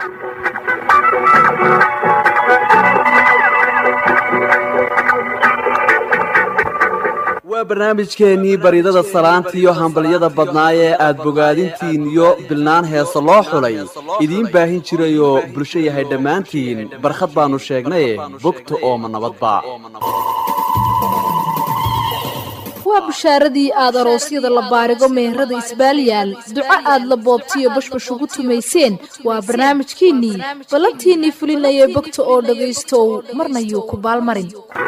waa barnaamijkeennii baridada salaanta iyo hambalyada badnaa ee aad bogaadintiin iyo bilnaan heese loo xulay idiin baahin jirayoo bulsho yahay dhammaantiin barkhad baannu sheegnaye bogta ooma nabadba waa bushaaradii aad aroosyada la baarigo meherada isbaalyaal duco aad la boobtiyo bashbash ugu tumayseen waa barnaamijkiinnii ballantiinnii fulinayay bogta oo dhagaystow marna yuu ku baalmarin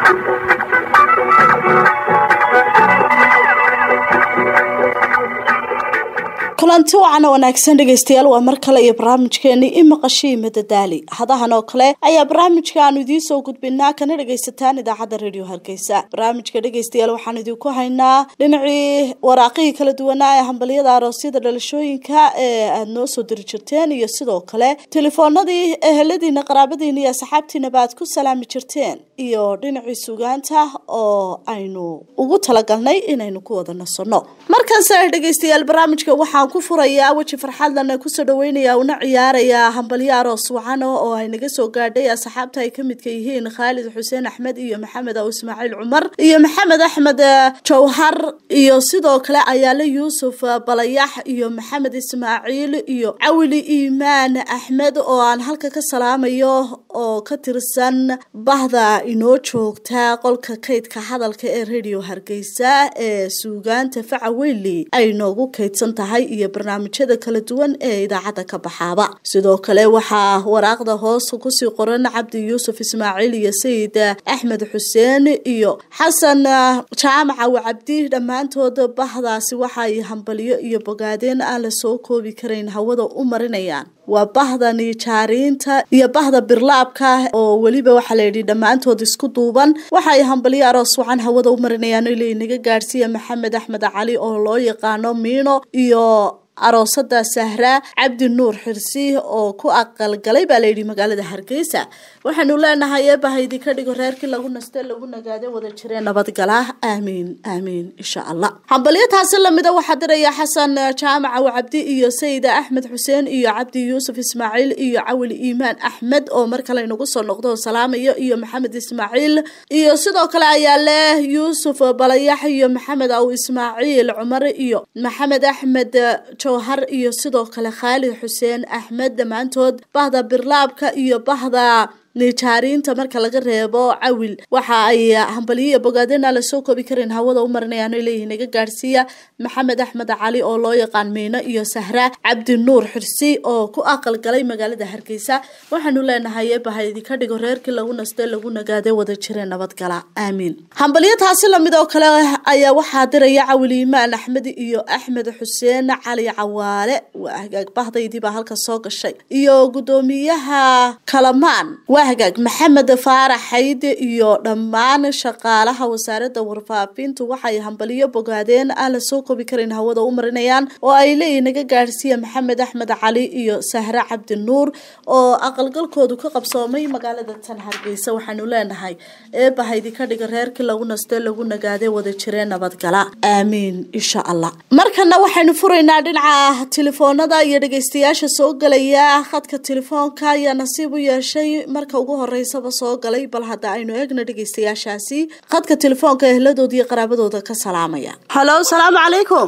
kulanti wacan wanaagsan dhegaystayaal waa mar kale iyo barnaamijkeeni imaqashii madadaali hadahan oo kale ayaa barnaamijka aanu idiin soo gudbinaa kana dhagaysataan idaacadda radio hargeysa barnaamijka dhegaystayaal waxaan idinku haynaa dhinacii waraaqihii kala duwanaa ee hambalyada aroosyada dhalashooyinka ee aada noo soo diri jirteen iyo sidoo kale telefoonadii eheladiina qaraabadiina iyo asxaabtiinaba aad ku salaami jirteen iyo dhinacii sugaanta oo aynu ugu talagalnay inaynu ku wada nasanno markaase dhegaystayaal barnaamijka waxaan ku furayaa weji farxadlana kusoo dhaweynaya una ciyaarayaa hambalyo aroos wacano oo ay naga soo gaadhay asxaabta ay ka midka yihiin khaalid xuseen axmed iyo maxamed aw ismaaciil cumar iyo maxamed axmed jawhar iyo sidoo kale ayaale yuusuf balayax iyo maxamed ismaaciil iyo cawili iimaan axmed oo aan halka ka salaamayo oo ka tirsan bahda inoo joogta qolka kaydka hadalka ee radio hargeysa ee suugaanta faca weyli ay noogu kaydsan tahay iyo barnaamijyada kala duwan ee idaacadda ka baxaaba sidoo kale waxaa waraaqda hoos kusii qoran cabdi yuusuf ismaaciil iyo sayid axmed xuseen iyo xasan jaamaca wacabdi dhammaantood bahdaasi waxaay hambalyo iyo bogaadeen aan la soo koobi karayn hawada u marinayaan waa bahda nijaariinta iyo bahda birlaabka oo weliba waxaa layidhi dhammaantood isku duuban waxaay hambalyo aroos wacan hawada u marinayaan ila inaga gaadhsiiya maxamed axmed cali oo loo yaqaano miino iyo aroosada sahra cabdi nuur xirsi oo ku aqalgalay baa layidhi magaalada hargeysa waxaanu leenahay eebaha idinka dhigo reerkii lagu naste lagu nagaade wada jiree nabadgala aamiin aamiin insha allah hambalyo taasi lamida waxaa diraya xasan jaamaca wacabdi iyo sayida axmed xuseen iyo cabdi yuusuf ismaaciil iyo cawili iimaan axmed oo mar kale inagu soo noqdo salaamayo iyo maxamed ismaaciil iyo sidoo kale ayaa leh yuusuf balayax iyo maxamed aw ismaaciil cumar iyo maxamed axmed jawhar iyo sidoo kale khaalid xuseen axmed dhammaantood bahda birlaabka iyo bahda nijaariinta marka laga reebo cawil waxa ay hambalyo iyo bogaadena lasoo koobi karin hawada u marinayaan leeyihiin naga gaadhsiiya maxamed axmed cali oo loo yaqaan miino iyo sahra cabdi nuur xirsi oo ku aqal galay magaalada hargeysa waxaanu leenahay eebaha idinka dhigo reerkii lagu naste lagu nagaade wada jiree nabadgala aamiin hambalyo taasi lamid oo kale ayaa waxaa diraya cawil iimaan axmed iyo axmed xuseen cali cawaale waa hagaag bahdaydiibaa halka soo gashay iyo gudoomiyaha kalamaan hagaag maxamed faarax xayde iyo dhammaan shaqaalaha wasaarada warfaafintu waxay hambaliyo bogaadeen aan la soo koobi karin hawada u marinayaan oo ay leeyihin naga gaadhsiiya maxamed axmed cali iyo sahre cabdi nuur oo aqalgalkoodu ka qabsoomay magaalada tan hargeysa waxaanu leenahay eebaha idinka dhiga reerkii lagu naste lagu nagaade wada jiree nabadgala aamiin insha allah markana waxaynu furaynaa dhinaca telefoonada iyo dhegeystayaasha soo galaya khadka telefoonka ayaa nasiib u yeeshay marka ugu horeysaba soo galay bal hadda aynu eegna dhegeystayaashaasi khadka telefoonka ehladooda iyo qaraabadooda ka salaamaya halo salaamu calaykum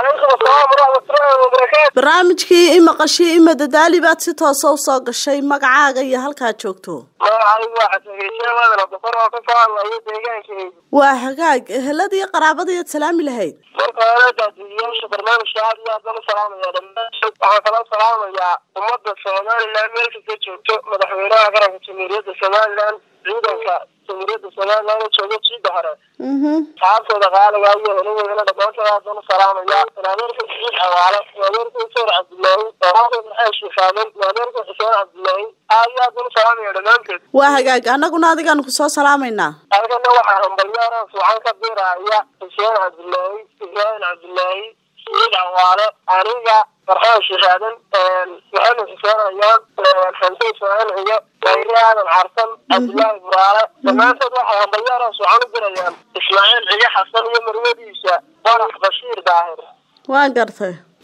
barnaamijkii imaqashii imadadaali baad si toosa u soo gashay magacaaga iyo halkaad joogto waa hagaag ehelada iyo qaraabadayaad salaami lahayd marka hore daadiyayaasha barnaamijka aad iyo aad baan u salaamaya dhammaan waxaan kala salaamayaa ummadda somalilan meel kasta joogto madaxweynaha qaranka jamhuuriyadda somalilan ciidanka jamhuuriyadda somalilan oo jooga jiida hore saxaabtooda qaaliga iyo heladeedana dhammaantood aad baan u salaamaya maadeerka jiid xawaale maadeerka usoor cabdilaahi maadeerka maxamed shifaamen maadeerka xuseen cabdilaahi aad iyo aad baan u salaamaya dhammaantood waa hagaag annaguna adigaanu kusoo salaamaynaa halkana waxaa hambalyaaraas wacan ka diraya xuseen cabdilaahi ibraahim cabdilaahi siid xawaale aniga farxaan shihaadan maxamed xuseen ayaan xamse ismaaciil ciyo mayre aadan carsan cabdilaahi buraale dhammaantood waxay hambalyaaraas wacan u dirayaan ismaaciil ciyo xasan iyo marwadiisa warax bashiir daahir waa gartay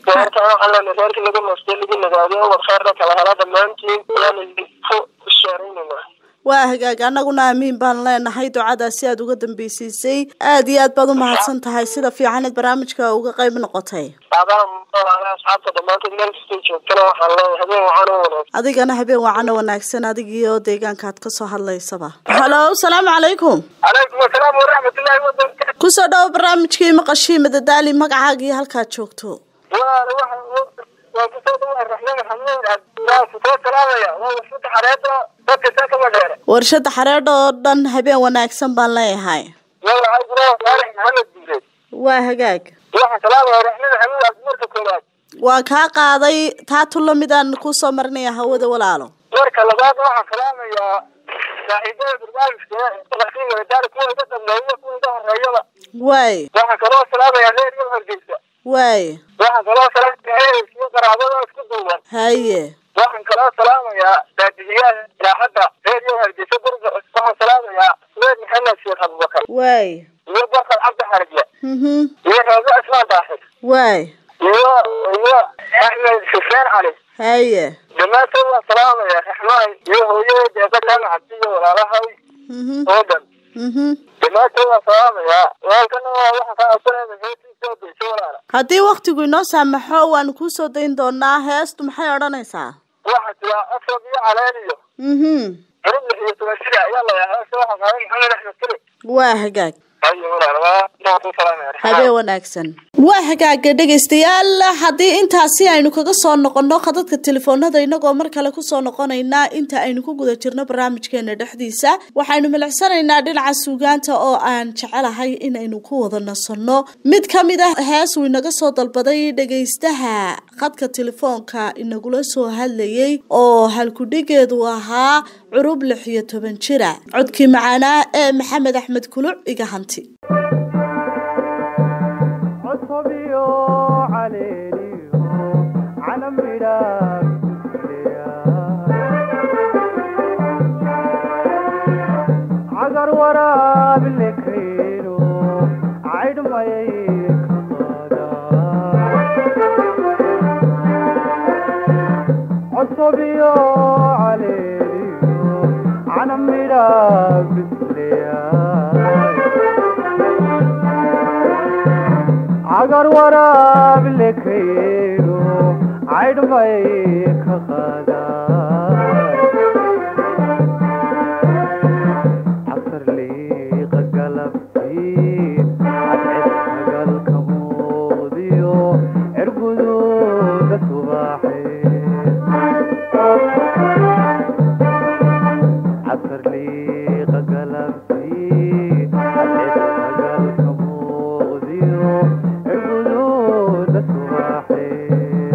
reerka waxaan leenahay reerkii lagu naastay lagu nagaadiyo warkheerna kala hela dhammaantiin ayaanu ku sheeraynayna waa hagaag annaguna amiin baan leenahay ducadaasi aad uga dambeysiisay aad iyo aad baad u mahadsan tahay sida fiicaneed barnaamijka uga qayb noqotay aadaha muxuuaha asxaabta dhammaantood meel kastay joogtana waxaan leeyahay habeen wacan u wanaagsan adigana habeen wacana wanaagsan adigiyo deegaankaad kasoo hadlaysaba halo salaamu calaykum calaykum asalaam waraxmatullaahi wabarakatu kusoo dhawo barnaamijkii maqashii madadaali magacaaga iyo halkaad joogto waa waxa waa kusoo dhawaa raxmaan maxamuud waa kusoo salaamaya waa wasada xareeda dadka saa kama dheere warshada xareedha oo dhan habeen wanaagsan baan leeyahay waa waxaa jira saalex maxamed diireed waa hagaag waxaa salaamaya raxmaan maxamuud abdimarka koowaad waa kaa qaaday taa tulla midaan kusoo marinaya hawada walaalo marka labaad waxaan salaamayaa saaxiibada barnaamijka maqashii madadaali kuwa iga dambeeya kuwa iga horeeyaba waay waxaan kaloo salaamayaa reer iyo hargeysa waay waxaan kaloo salaamayaa ehelkiyo qaraabada isku duuban haye waxaan kaloo salaamayaa daadihiyaha ilaaxadda reer iyo hargeysa gurga waxaan salaamayaa suweyd maxamed sheekh abubakar waay iyo barkad cabdi xarije mhm iyo raago ismaan daaxir waay iyo iyo axmed xuseen cali haye dhammaantood waan salaamaya raxmaan iyo hooyadeed eeba kaan cabdi iyo walaalahay mhm oo dhan mhm dhammaantood waan salaamayaa walkana waxaan ka codsanayna heestii soo dayso walaala haddii waktigu inoo saamaxo waanu kuu soo dayn doonaa heestu maxay odhanaysaa waxaa jira afrad iyo caleen iyo mhm cirib lix iyo toban jira ayaa la yahay heesta waxaa qaaday maxamed axmed keli waa hagaag ayo walaala waa inaan ku salaamaya raxmaan habeen wanaagsan waa hagaaga dhegaystayaal haddii intaasi aynu kaga soo noqono khadadka telefoonada inagoo mar kale kusoo noqonaynaa inta aynu ku guda jirno barnaamijkeena dhexdiisa waxaynu milicsanaynaa dhinaca suugaanta oo aan jecelahay inaynu ku wada nasanno mid ka mid ah hees uu inaga soo dalbaday dhegaystaha khadka telefoonka inagula soo hadlayay oo halkudhigeedu ahaa curub lix iyo toban jira codkii macaanaa ee maxamed axmed kuluc iga hanti codsobiyo caleeliyo canamidhaag cagar waraab lekayno caydhmayay kamada codsobiyo caleeliyo canamidhaag bisleyaay cagar waraab lekayno caydhmay ka qaadaay casar liiqa galabtii cadced sagalka muuqdiyo cirguduuda subaaxee casar liiqa galabtii cadced sagalka muuqdiyo cirguduuda subaaxee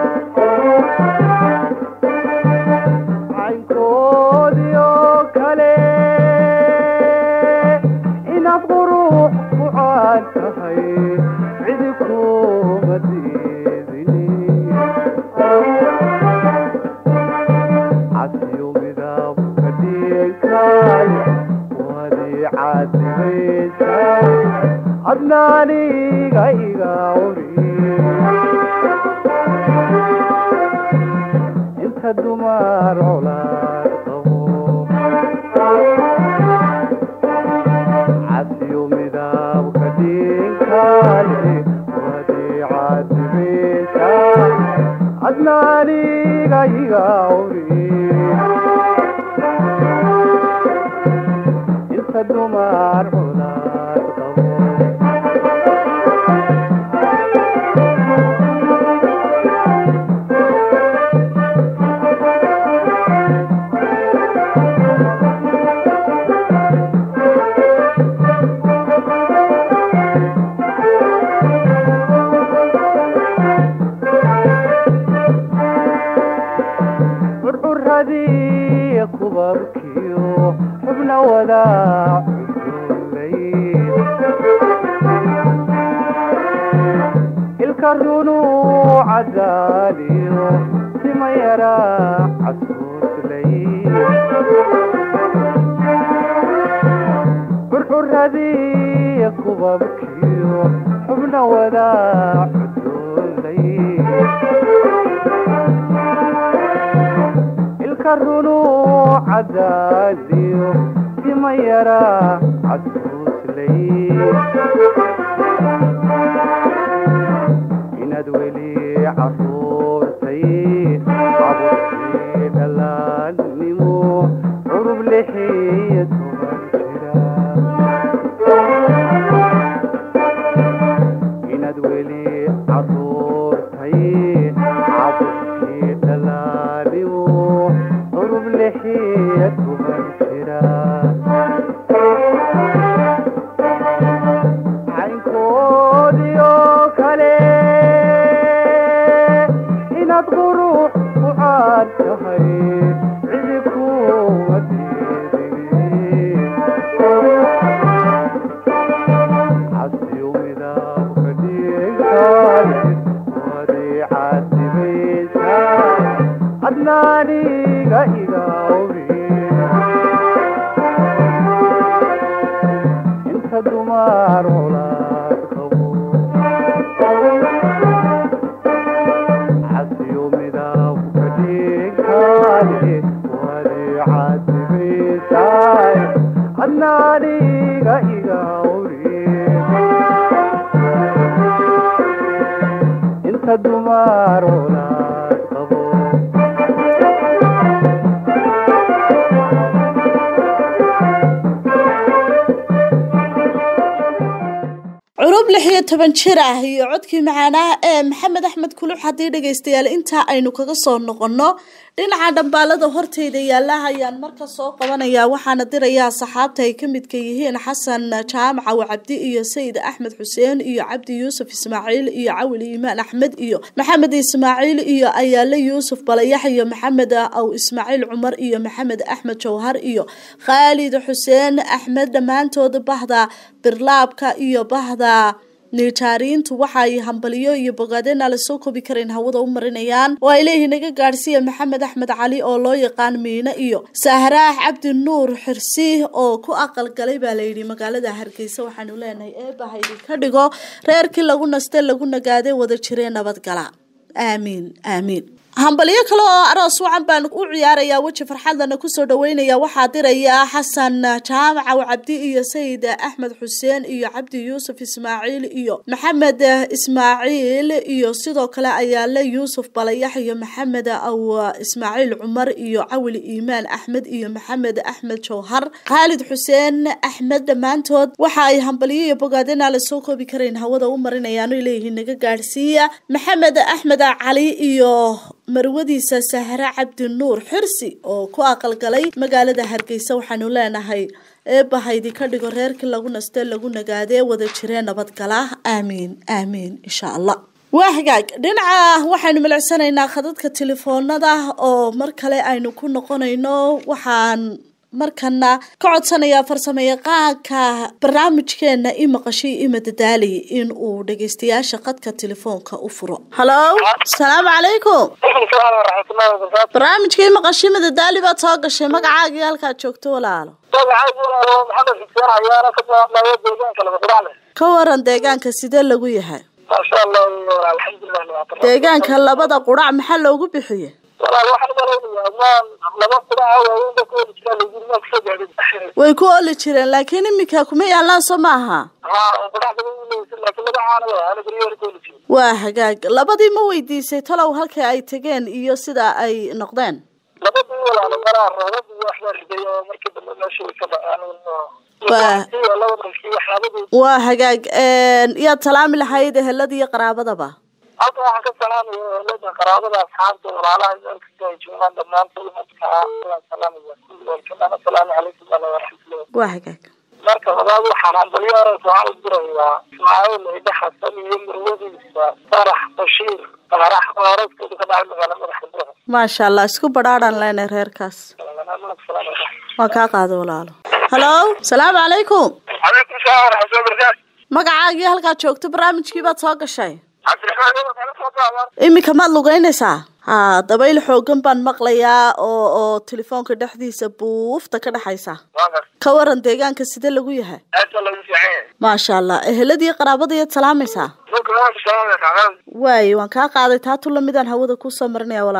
caynkoodiyo kale inaad qurux ku caan tahay cidi kuma diidini casiyo midab ka dhigtay wadii caadibaysay adnaaniga iga cuni inta dumar colaad qabo casiyo midabka dhinkale wadii caadibaysa adnaaniga iga cuni inta dumar colaad qabo curcuradii kubabkiyo xubna wadaa cudurlay ilka runu cadaaliyo sima yaraa casuuslay curcuradii kubabkiyo xubna wadaa cudurlay ka runu cadaadiyo tima yara casuuslay inaad weli caruurtay caburkii dhalaannimo curub lixiyo toban jira inaad weli caruurtay caburkii dhalaannimo curub lixiyo toban jira caynkoodiyo kale inaad qurux u caad tahay cidi kuma diidin casiyo midabka dhigtaay wadii casibaysaay adnaaniga igawri inta dumar colaad qabo casiyo midabka dhigtaay wadii casibaysaay adnaaniga igawri inta dumar colaad qabo curub lix iyo toban jir ah iyo codkii macaanaha ee maxamed axmed kulux haddii dhegaystayaal intaa aynu kaga soo noqono dhinaca dhambaalada horteyda yaala ayaan marka soo qabanayaa waxaana dirayaa saxaabta ay ka midka yihiin xasan jaamac aw cabdi iyo sayid axmed xuseen iyo cabdi yuusuf ismaaciil iyo cawil iimaan axmed iyo maxamed ismaaciil iyo ayaale yuusuf balayax iyo maxamed aw ismaaciil cumar iyo maxamed axmed jawhar iyo khaalid xuseen axmed dhammaantood bahda birlaabka iyo bahda nijaariintu waxa ay hambaliyo iyo bogaadeen aan lasoo koobi karayn hawada u marinayaan oo ay leeyihiin naga gaadhsiiya maxamed axmed cali oo loo yaqaan miine iyo sahraax cabdi nuur xirsi oo ku aqal galay baa layidhi magaalada hargeysa waxaanu leenahay eebahaydi ka dhigo reerkii lagu naste lagu nagaaday wada jiree nabadgala aamiin aamiin hambalyo kale oo aroos wacan baan u ciyaarayaa weji farxadlana kusoo dhaweynaya waxaa diraya xasan jaamac aw cabdi iyo sayid axmed xuseen iyo cabdi yuusuf ismaaciil iyo maxamed ismaaciil iyo sidoo kale ayaale yuusuf balayax iyo maxamed aw ismaaciil cumar iyo cawil iimaan axmed iyo maxamed axmed jawhar khaalid xuseen axmed dhammaantood waxa ay hambalyo iyo bogaadeen aan lasoo koobi karayn hawada u marinayaan ay leeyihiin naga gaadhsiiya maxamed axmed cali iyo marwadiisa sahre cabdi nuur xirsi oo ku aqalgalay magaalada hargeysa waxaanu leenahay eebahaydi ka dhigo reerkii lagu naste lagu nagaadee wada jiree nabadgala aamiin aamiin insha allah waa hagaag dhinaca waxaynu milicsanaynaa khadadka telefoonada oo mar kale aynu ku noqonayno waxaan markana ka codsanayaa farsamo yaqaanka barnaamijkeena i maqashay ima dadaali in uu dhageystayaasha qadka telefoonka u furo halo asalaamu calaykum waraxmatullahi wabarakaatu barnaamijka i maqashay ima dadaali baad soo gashay magacaagii halkaad joogto walaalo magacaygu walaalo maxamed xuseen ayaana ka jawaabnaya deegaanka laba quracle ka waran deegaanka sidee lagu yahay maasha allah alxamdulilah nabad deegaanka labada qurac maxaa loogu bixiye walaal waxaan malaynayaa maan laba quraca waaweyn ba ku heli jiraa laguri maa kusoo gaadhin way ku oli jireen laakiin iminka kuma yaalaan soo ma aha haa qurac badan uleysa laakiin magacaana waa ana guryo hore ku heli jirin waa hagaag labadii ma weydiisay talow halkii ay tegeen iyo sida ay noqdeen labadii walaalo maraa roobad iyo waxbaa riday oo markii dambe meesha way ka dhaceen Waa. laba dalkii waxyaabadii waa hagaag yaad salaami lahayd ehelada iyo qaraabadaba halka waxaan ka salaamaya ehelada qaraabada asxaabta walaalaha meel kasta ay joogaan dhammaantood markaa waan salaamaya kulligood asalaamu calaykum ala waraxmatullah waa hagaag marka labaad waxaan hambalyo aroos waxaan u dirayaa ismaaciil ciide xasan iyo murwadiisa farax bashiir farax oo arooskooda ka dhacay magaala madaxa buuxa maasha allah isku badhaadhan leenay reerkaas waa kaa qaada walaalo halo salaamu calaykum calaykum salaam waraxmatullahi wabarakaatu magacaagii halkaad joogto barnaamijkii baad soo gashay cabdiraxmaan yow kala soo qaadaan iminka maad lugeynaysaa ha dabayl xoogan baan maqlayaa oo oo telefoonka dhexdiisa buufta ka dhexaysa waaga ka waran deegaanka sidee lagu yahay aad baa lagu fiican yahay maasha allah eheladii qaraabada iyaad salaamaysaa dhulka waan ku salaamaya kacaan waaye waan kaa qaaday taa tu lamidaan hawada kusoo marinaya walaalo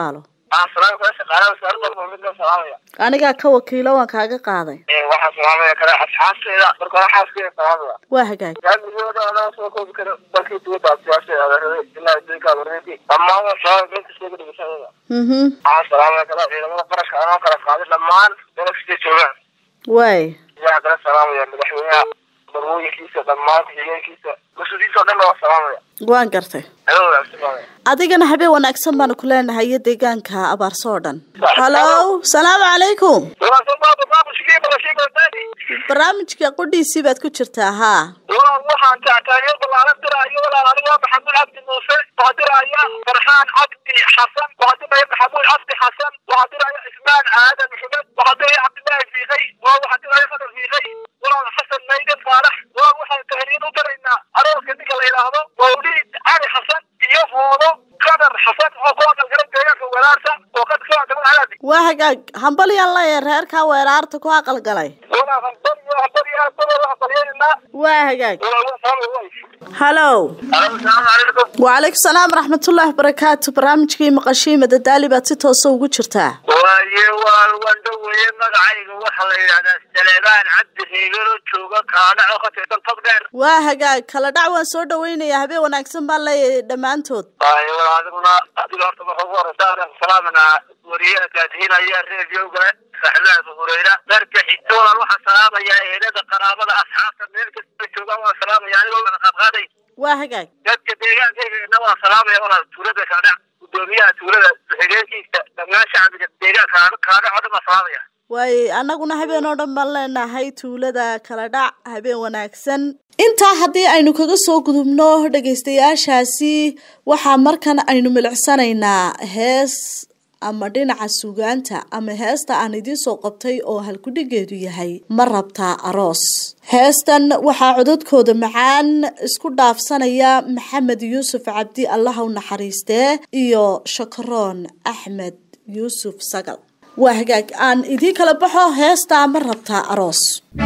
waxaan salaami kala shaqaalaha wasaaradda muhiimada salaamaya anigaa ka wakiilo waan kaaga qaaday waxaan salaamaya kale asxaabteeda marka hore xaaskeyga salaamaya waa hagaag gaamigooda anaa soo koobi kara dalkii dibadda siyaasada adeerada ilaa adduunka adeeradii dhammaan waa salaamaya meel kasta iga dhegeysanaya mhm waxaan salaamaya kale ciidamada qarashka anoo kala qaaday dhammaan meel kasta joogaan waay waxaan kala salaamaya madaxweynaha barwooyinkiisa dhammaan ku-xigeenkiisa mas-uuliyiinta o dhan waa salaamaya waan gartay adoo wanaagsan baa adigana habeen wanaagsan baanu ku leenahay iyo deegaanka abaarso oo dhan hallow salaamu calaykum wanaagsan baa barnaamijkii barashayga wadaadi barnaamijka qudhiisii baad ku jirtaa haa walaal waxaan taataageer ballaaran diraayo walaal aniga maxamuud cabdi muuse waxaa diraya farxaan cabdi xasan waxaa diraya maxamuud cabdi xasan waxaa diraya ismaan aadan maxamed waxaa diraya cabdillaahi fiiqay waa waxaa diraya fadal fiiqay walaal xasan maydan faarax walaal waxaan tahriin u diraynaa arooska ninka la yidhaahdo mawliid cali xasan iyo hoodo qadar xasan oo ku aqalgalay deegaanka walaarta oo qad ku aqalgalay halaadi waa hagaag hambalyaan leeyahay reerkaa weeraarta ku aqalgalay walaal hambaliyo hambaliyo hambaliyo hambalyeynaa waa hagaag walaal waa salaam way hallow asalaamu calaykum wacalaykum salaam waraxmatullaahi wabarakaatu barnaamijkii maqashii madadaali baad si toosa ugu jirtaa waaye waa wandhaweeye magacayga waxaa la yidhahdaa saleebaan cabdi reegano jooga kaadhaco ka tirsan tog dheer waa hagaag kala dhac waan soo dhawaynayaa habeen wanaagsan baan leeyahay dhammaantood waaye wal adiguna adiga horta waxa ugu horeysa aan salaamanaa wariyaha gaadihinaya reediyoga saxibada abu hureyra dharka xigta walaal waxaan salaamayaa ehelada qaraabada asxaabta meel kasta joogaan waan salaamaya anigoo wada qaadqaaday waa hagaag dadka deegaankayga waan salaamaya walaal tuulada kaadhac gudoomiyaha tuulada ku-xigeenkiisa dhammaan shacbiga deegaanka kaadhac oo dhan baan salaamaya waaye annaguna habeen oo dhan baan leenahay tuulada kala dhac habeen wanaagsan intaa haddii aynu kaga soo gudubno dhegaystayaashaasi waxaa markan aynu milicsanaynaa hees ama dhinaca sugaanta ama heesta aan idiin soo qabtay oo halkudhigeedu yahay ma rabtaa aroos heestan waxaa codadkooda macaan isku dhaafsanaya maxamed yuusuf cabdi allaha u naxariistee iyo shakaroon axmed yuusuf sagal waa hagaag aan idiin kala baxo heestaa ma rabtaa aroos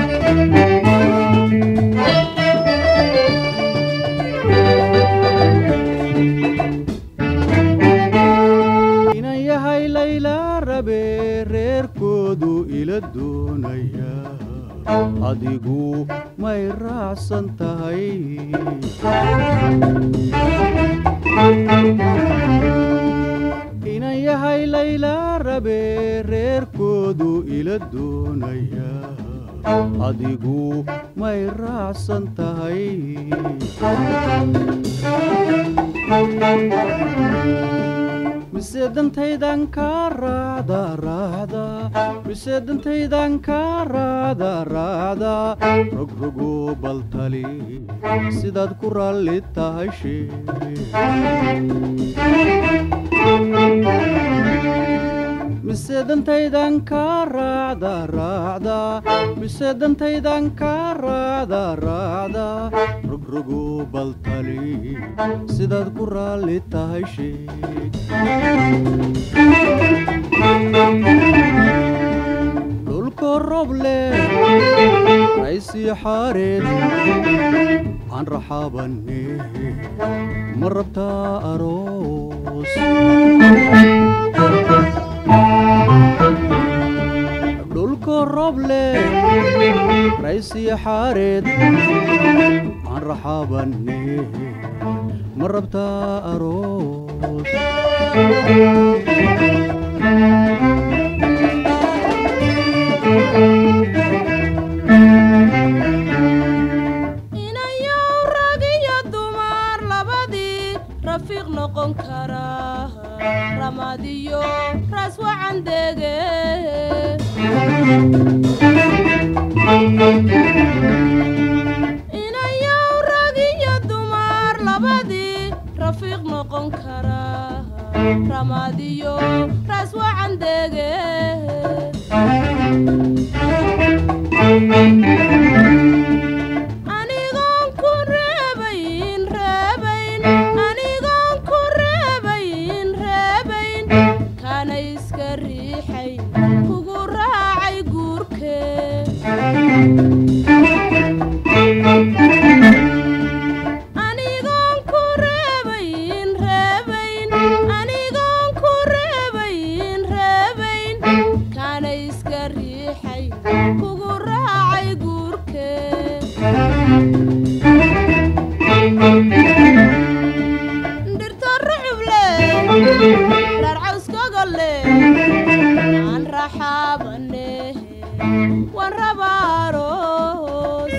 inan yahay layla rabe reerkoodu ila doonaya adigu may raacsan tahay inan yahay layla rabe reerkoodu ila doonaya adigu may raacsan tahay mise dantaydan kaa raacda raacda mise dantaydan kaa raacda raacda rogrogo baltali sidaad ku raalli tahay shee mise dantaydan kaa raacda raacda mise dantaydan kaa raacda raacda rogrogo baltali sidaad ku raalli tahay sheeg dhulko roble raysii xaareed aan raxaabanne ma rabtaa aroos dhulko roble raysii xaareed aan raxaabanne ma rabtaa aroos inayow rag iyo dumar labadii rafiiq noqon kara ramad iyo raas wacan dege inayow rag iyo dumar labadii rafiiq noqon kara ramad iyo raas wacan dege anigoon ku reebayn reebayn anigoon ku reebayn reebayn kana iska riixayn kugu raacay guurkee anigoon ku reebayn reebayn anigoon ku reebayn riixay kugu raacay guurkee dhirta rucuble dhaar cawskogole aan raxaabane waan rabaaroos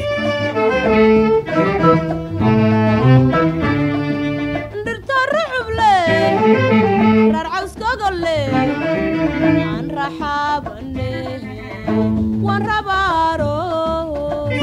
dhirta rucuble dhaar cawskogole aan raxaabane waan rabaaroos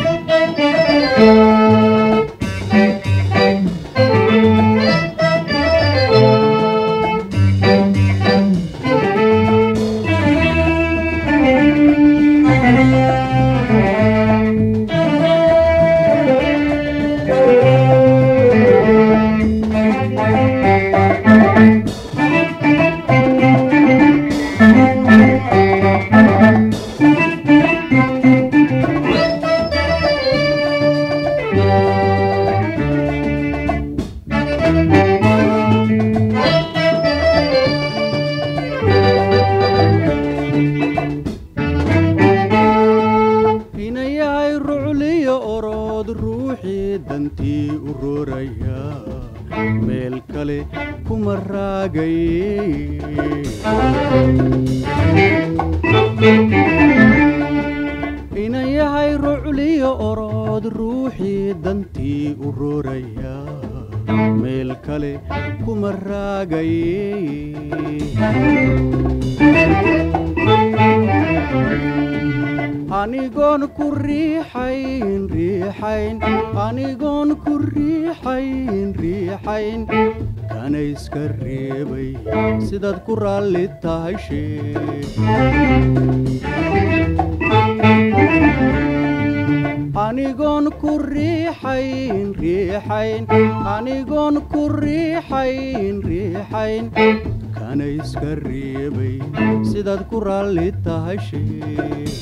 inayahay rucliyo orood ruuxii dantii u rooraya meel kale kuma raagay inayahay rucliyo orood ruuxii dantii u rooraya meel kale kuma raagay anigoon ku riixayn riixayn anigoon ku riixayn riixayn kana iska reebay sidaad ku raalli tahay sheeg anigoon ku riixayn riixayn anigoon ku riixayn riixayn kana iska reebay sidaad ku raalli tahay sheeg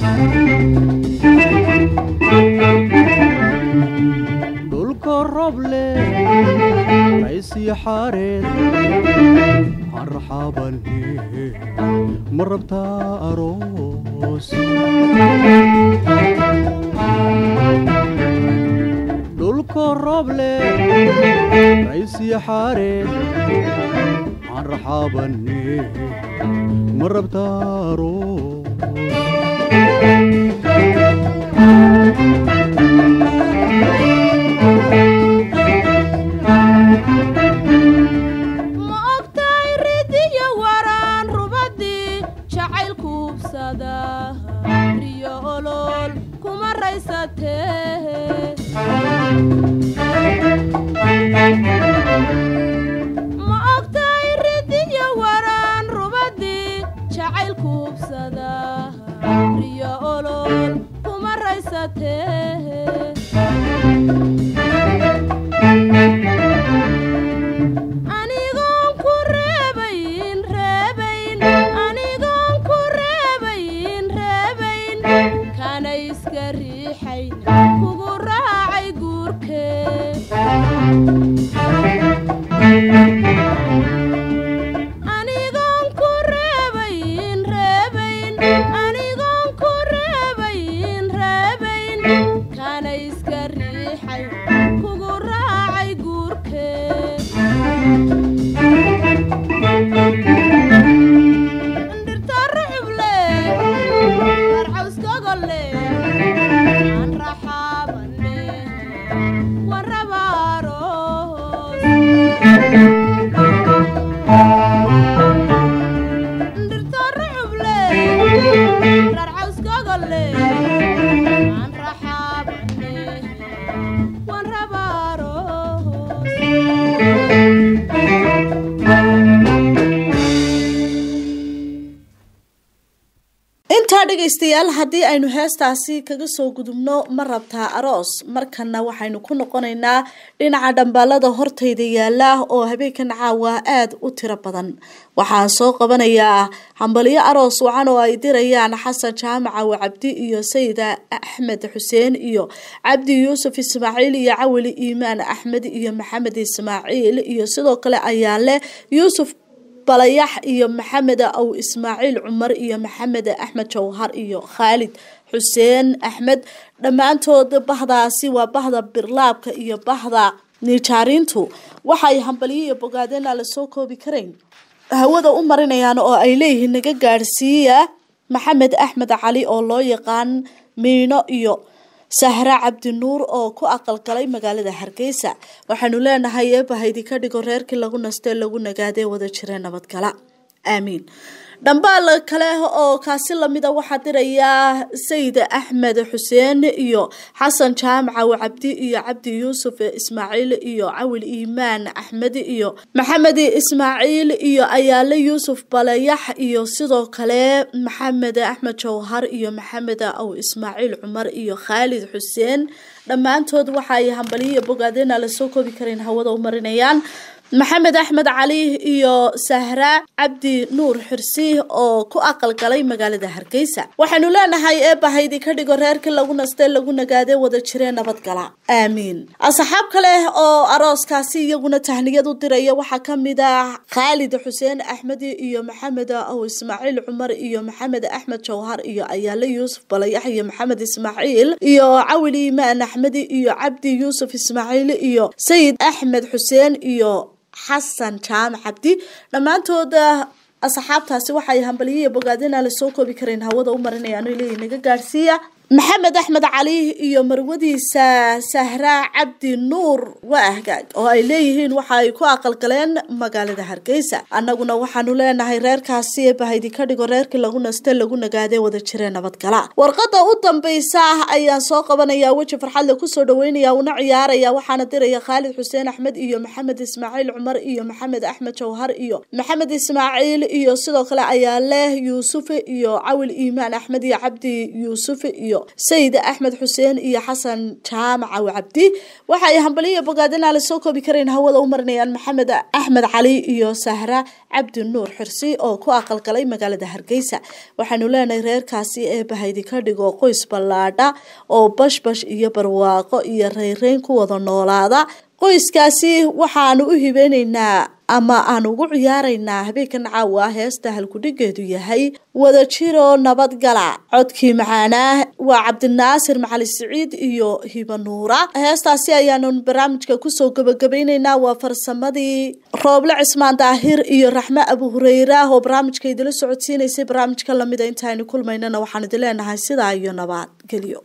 dhulka roble raysii xaareed aan raxaabane ma rabtaa aroos dhulka roble raysii xaareed aan raxaabane ma rabtaa aroos ma ogtahay ridiyo waraan rubadii jacayl kuubsada riyo olol kuma raysatee ma ogtahay ridiyo waraan rubadii jacayl kuubsada riyo olol kuma raysatee anigoon ku reebayn reebayn anigoon ku reebayn reebayn kana iska riixayn kugu raacay guurkee anigoon ku reebayn reebayn anigoon ku reebayn reebayn kana iska riixayn kugu raacay guurkee dhirta rucuble dhaar cawskogole aan raxaabane waan rabaaroos dhirta rucuble dhaar cawskogole aan raxaabane waan rabaaroos intaa dhegaystayaal haddii aynu heestaasi kaga soo gudubno ma rabtaa aroos markana waxaynu ku noqonaynaa dhinaca dhambaalada hortayda yaala oo habeenkan caawa aada u tiro badan waxaan soo qabanayaa hambalyo aroos wacan oo ay dirayaan xasan jaamacaw cabdi iyo sayida axmed xuseen iyo cabdi yuusuf ismaaciil iyo cawali iimaan axmed iyo maxamed ismaaciil iyo sidoo kale ayaale yuusuf balayax iyo maxamed aw ismaaciil cumar iyo maxamed axmed jawhar iyo khaalid xuseen axmed dhammaantood bahdaasi waa bahda birlaabka iyo bahda nijaariintu waxay hambaliyo iyo bogaadeen aan lasoo koobi karayn hawada u marinayaan oo ay leeyihiin naga gaadhsiiya maxamed axmed cali oo loo yaqaan miino iyo sahra cabdinuur oo ku aqalgalay magaalada hargeysa waxaanu leenahay eebahaydi ka dhigo reerkii lagu nastee lagu nagaadee wada jiree nabadgala aamiin dhambaal kale oo kaasi lamida waxaa dirayaa sayid axmed xuseen iyo xasan jaamacaw cabdi iyo cabdi yuusuf ismaaciil iyo cawil iimaan axmed iyo maxamed ismaaciil iyo ayaale yuusuf balayax iyo sidoo kale maxamed axmed jawhar iyo maxamed aw ismaaciil cumar iyo khaalid xuseen dhammaantood waxaay hambaliyo bogaadeen aan lasoo koobi karayn hawada u marinayaan maxamed axmed cali iyo sahra cabdi nuur xirsi oo ku aqalgalay magaalada hargeysa waxaanu leenahay eebahaydi ka dhigo reerkii lagu nastee lagu nagaadee wada jiree nabadgala aamiin asxaab kale oo arooskaasi iyaguna tahniyad u diraya waxaa kamid ah khaalid xuseen axmed iyo maxamed aw ismaaciil cumar iyo maxamed axmed jawhar iyo ayaale yuusuf balayax iyo maxamed ismaaciil iyo cawil iimaan axmed iyo cabdi yuusuf ismaaciil iyo sayid axmed xuseen iyo xasan jaamac cabdi dhammaantooda asxaabtaasi waxay hambaliyiya bogaadin aan lasoo koobi karayn hawada u marinayaan leeyihin naga gaadhsiiya maxamed axmed cali iyo marwadiisa sahra cabdi nuur waa ahgaag oo ay leeyihiin waxa ay ku aqalgaleen magaalada hargeysa annaguna waxaanu leenahay reerkaasi bahaydi ka dhigo reerkii lagu naste lagu nagaadee wada jiree nabadgala warqada u dambaysa ayaan soo qabanaya weji farxadle kusoo dhaweynaya una ciyaaraya waxaana diraya khaalid xuseen axmed iyo maxamed ismaaciil cumar iyo maxamed axmed jawhar iyo maxamed ismaaciil iyo sidoo kale ayaale yuusuf iyo cawil iimaan axmed iyo cabdi yuusuf iyo sayid axmed xuseen iyo xasan jaamacaw cabdi waxaay hambaliyo bogaadin aan lasoo koobi karayn hawada u marinayaan maxamed axmed cali iyo sahra cabdi nuur xirsi oo ku aqalgalay magaalada hargeysa waxaanu leenahay reerkaasi ee bahaydi ka dhigo qoys ballaadha oo bashbash iyo barwaaqo iyo reyreyn ku wada noolaada qoyskaasi waxaanu u hibeyneynaa ama aan ugu ciyaaraynaa habeenkan caawa heesta halkudhigeedu yahay wada jiro nabadgala codkii macaanaa waa cabdinaasir macali siciid iyo hibanuura heestaasi ayaanu barnaamijka kusoo gabagabayneynaa waa farsamadii rooble cismaan daahir iyo raxme abu hureyra oo barnaamijka idila socodsiinaysay barnaamijka lamida intaaynu kulmaynana waxaan idin leenahay sidaa iyo nabadgelyo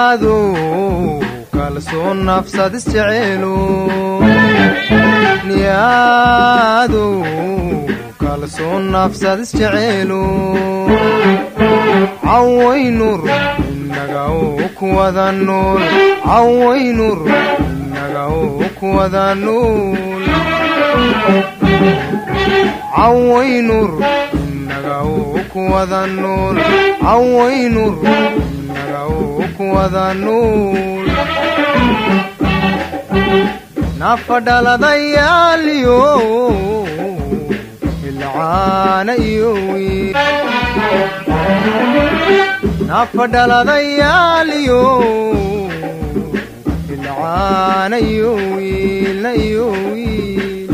niyaadow kalsoon nafsad isjeceelo niyaadow kalsoon nafsad isjeceelo cawaynur inaga oo kuwada nool cawaynur inaga oo kuwada nool cawaynur inaga oo kuwada nool cawaynur inaga oo kuwada nool nafadhaladayaaliyo ilcaana iyo wiil nafadhaladayaaliyo ilcaana iyo wiilna iyo wiil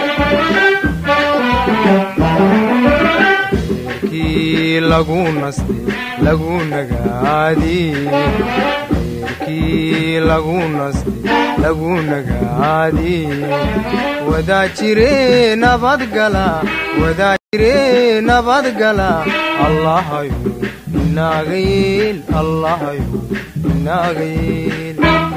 reerkii lagu naste lagu nagaadii reerkii lagu naste lagu nagaadii wadaajire nabadgala wadaajire nabadgala allahayo inaaga yeel allahayo inaaga yeel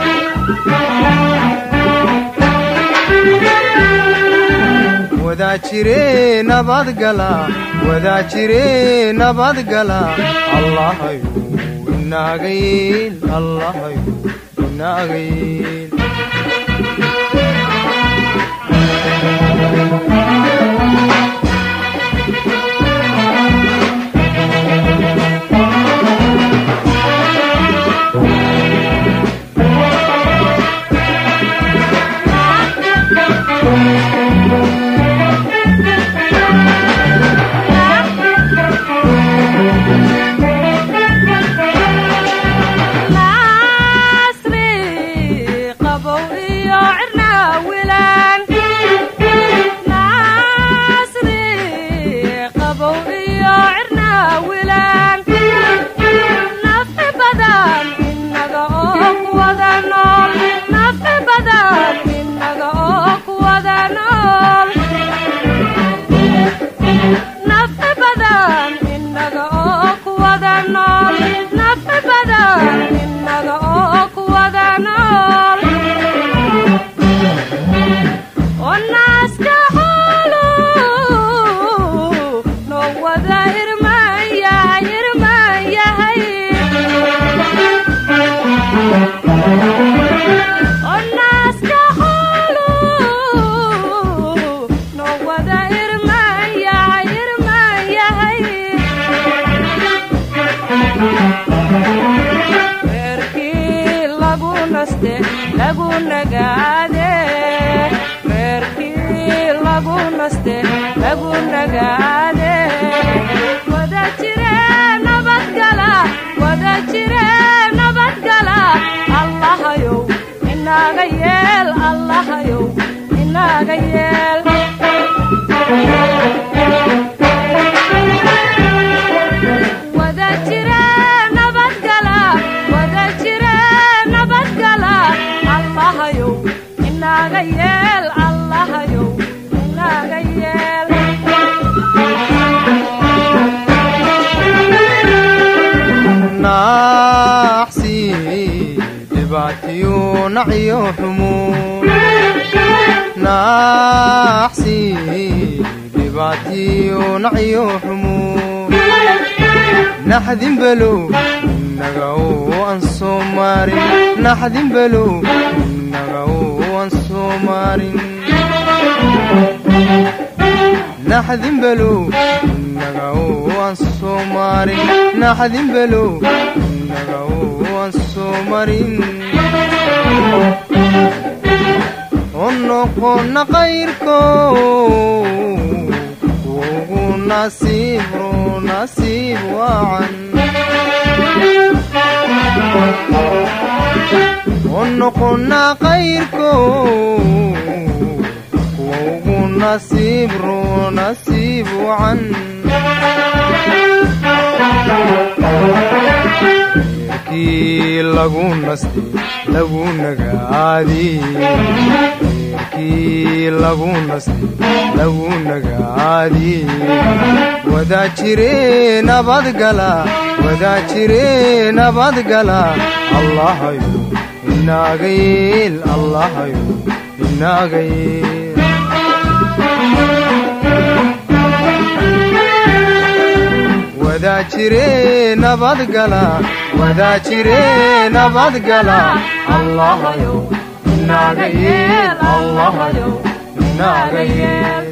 wadaajire nabadgala wadaajire nabadgala allahayo inaaga yeel allahayo inaaga yeel naxdin below inaga oo aan soo maarin naxdin below inaga oo aan soo maarin naxdin below inaga oo aan soo maarin naxdin below inaga oo aan soo marin oo noqona qayrko ugu nasiibro nasiib wacan oo noqona qayrko kuwa ugu nasiibro nasiib wacan reerkii lagu nastay lagu nagaadiyey reerkii lagu nastay lagu nagaadiyey wadaa jire nabadgala wadaa jire nabadgala allahayo inaaga yeel allahayo inaaga yeel wadaa jire nabadgala wadaa jire nabadgala allahayo inaaga yeel allahayo inaaga yeel